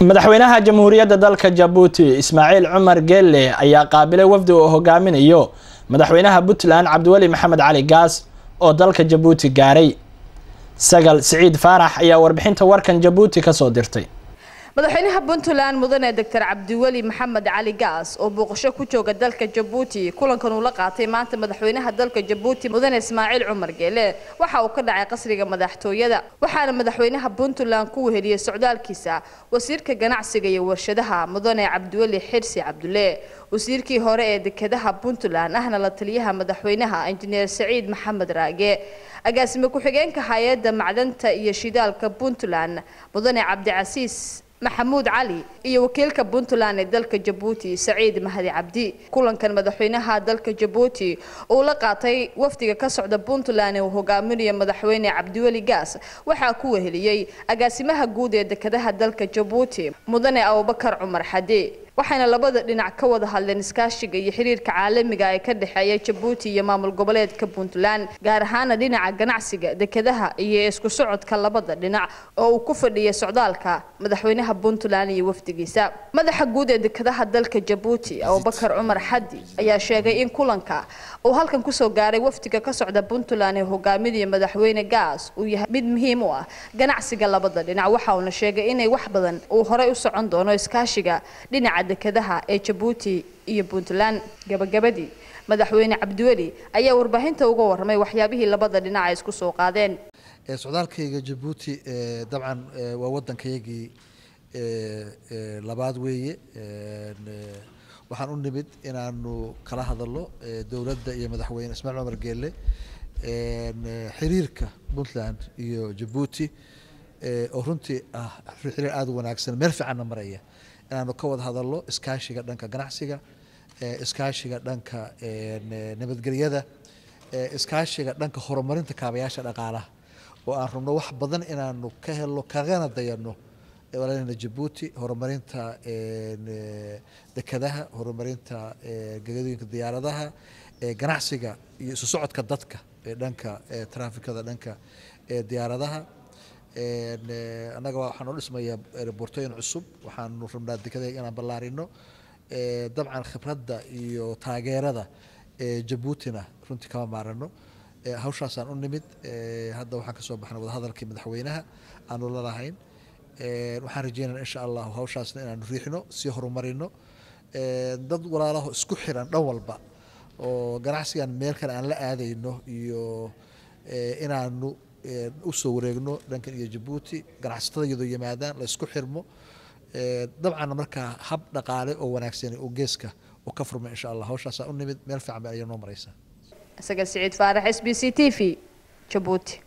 madaxweynaha jamhuuriyadda dalka jabuuti ismaaciil cumar geelle ayaa qaabilay wafdi uu hogaaminayo madaxweynaha puntland cabdiweli maxamed cali gaas oo dalka jabuuti gaaray sagal siciid faarax ayaa warbixinta warkan jabuuti kasoo dirtay madaxweynaha puntland mudane doctor cabdiweli maxamed cali gaas oo booqasho ku jooga dalka jabuuti kulankan uu la qaatay maanta madaxweynaha dalka jabuuti mudane ismaaciil cumar geele waxa uu ka dhacay qasriga madaxtooyada waxaana madaxweynaha puntland ku weheliyey socdaalkiisa wasiirka ganacsiga iyo warshadaha mudane cabdiweli xirsi cabdulle wasiirkii hore ee dekedaha puntland ahna la taliyaha madaxweynaha injineer saciid maxamed raage agaasime ku-xigeenka hay-adda macdanta iyo shidaalka puntland mudane cabdicasiis maxamuud cali iyo wakiilka puntland ee dalka jabuuti saciid mahdi cabdi kulankan madaxweynaha dalka jabuuti uu la qaatay wafdiga ka socda puntland ee uu hogaaminayo madaxweyne cabdiweli gaas waxaa ku weheliyey agaasimaha guud ee dekedaha dalka jabuuti mudane abubakar cumar xade waxayna labada dhinac ka wada hadleen iskaashiga iyo xiriirka caalamiga ee ka dhexeeya jabuuti iyo maamul goboleedka puntland gaar ahaana dhinaca ganacsiga dekedaha iyo isku socodka labada dhinac oo uu ku fadhiyay socdaalka madaxweynaha puntland iyo wafdigiisa madaxa guud ee dekedaha dalka jabuuti abubakar cumar xadi ayaa sheegay in kulanka uu halkan kusoo gaaray wafdiga ka socda puntland ee hogaaminaya madaxweyne gaas uu yahay mid muhiim u ah ganacsiga labada dhinac waxa uuna sheegay inay wax badan uu horey u socon doono iskaashiga dhinaca dekedaha ee jabuuti iyo puntland gabagabadii madaxweyne cabdiweli ayaa warbaahinta uga warramay waxyaabihii labada dhinac ay isku soo qaadeen socdaalkayga jabuuti dabcan waa waddankayagii labaad weeye waxaan u nimid inaanu kala hadalno dowladda iyo madaxweyne ismaaciil cumar geelle xiriirka puntland iyo jabuuti oo runtii ah xiriir aada u wanaagsan meel fiicanna maraya inaanu ka wada hadalno iskaashiga dhanka ganacsiga iskaashiga dhanka nabadgelyada iskaashiga dhanka horumarinta kaabayaasha dhaqaalaha oo aan rabno wax badan inaanu ka helno kagana dayano walaalina jabuuti horumarinta dekedaha horumarinta gegadooyinka diyaaradaha ganacsiga iyo isu socodka dadka ee dhanka trafikada dhanka diyaaradaha annaga waxaa noo dhismaya rebortooyin cusub waxaanu rabnaa dekada inaan ballaarino dabcan khibradda iyo taageerada jabuutina runtii kama maarano hawshaasaan u nimid hadda waxaan kasoo baxnay wadahadalkii madaxweynaha aanu lalahayn waxaan rajeynaya insha allahu hawshaasna inaanu riixno sii horumarino dad walaalaho isku xiran dhan walba oo ganacsigan meel kale aan la aadayno iyo inaanu usoo wareegno dhankan iyo jabuuti ganacsatada iyadoo yimaadaan la isku xirmo dabcan markaa hab dhaqaale oo wanaagsan oo geeska oo ka furma insha allah hawshaasaa u nimid meel fiican ba ayaa noo maraysaa isaga siciid faarax s b c t v jabuuti